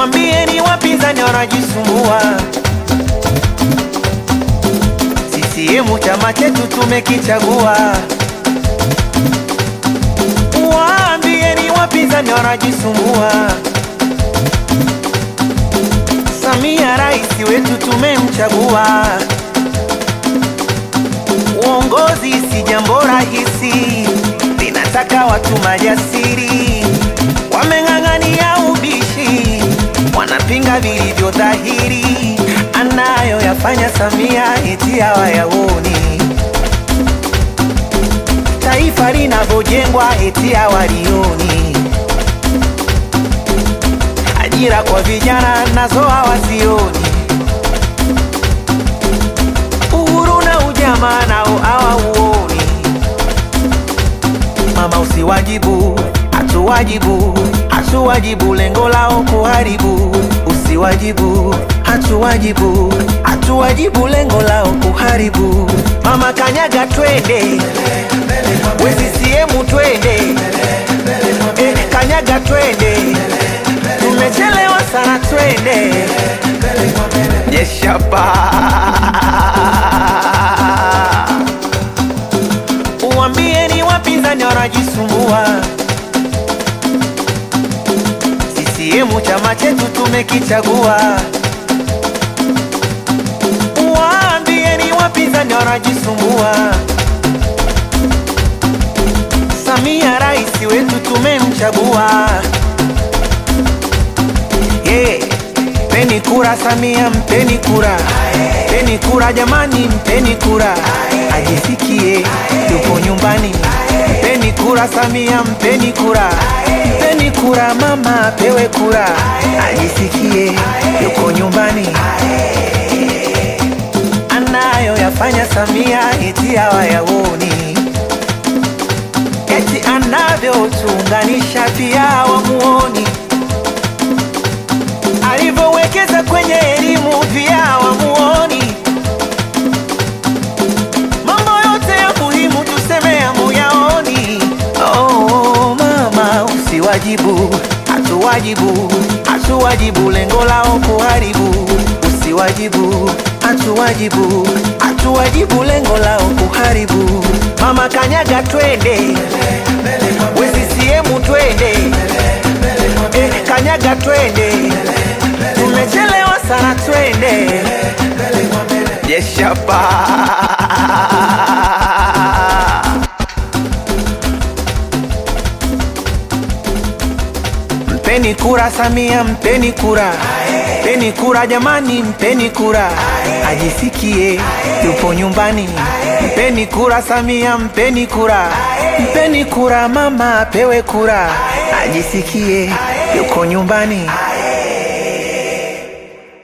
Uambieni wapinzani wanajisumbua. CCM chama chetu tumekichagua. Waambieni wapinzani wanajisumbua. Samia rais wetu tumemchagua. Uongozi si jambo rahisi, linataka watu majasiri, wameng'ang'ania ubishi, wanapinga vilivyo dhahiri, anayoyafanya Samia eti hawayaoni, taifa linavyojengwa eti hawalioni, ajira kwa vijana nazo hawazioni uhuru na ujamaa nao hawauoni. Mama usiwajibu, hatuwajibu, hatuwajibu, lengo lao kuharibu. Usiwajibu, hatuwajibu, hatuwajibu, lengo lao kuharibu. Mama kanyaga, twende we CCM, twende eh, kanyaga, twende tumechelewa sana, twende Jeshapa Uambieni wapinzani wanajisumbua. CCM chama chetu tumekichagua. Waambieni wapinzani wanajisumbua. Samia rais wetu tumemchagua. Yeah. Mpeni kura Samia, mpeni kura, mpeni kura jamani, mpeni kura, ajisikie yupo nyumbani. Mpeni kura Samia, mpeni kura, mpeni kura mama, pewe kura, ajisikie yuko nyumbani. Anayoyafanya Samia eti hawayaoni, eti anavyotuunganisha pia hawamuoni alivyowekeza kwenye elimu pia wamuoni. Mambo yote ya muhimu tuseme hamuyaoni. Oh, mama usiwajibu, hatuwajibu, hatuwajibu, lengo lao kuharibu. Usiwajibu, hatuwajibu, hatuwajibu, lengo lao kuharibu. Mama kanyaga, twende we CCM, twende eh, kanyaga, twende tumechelewa sana, twende Jeshapa. Mpeni kura Samia, mpeni kura, mpeni kura jamani, mpeni kura, ajisikie yupo nyumbani. Mpeni kura Samia, mpeni kura, mpeni kura mama, apewe kura, ajisikie yuko nyumbani.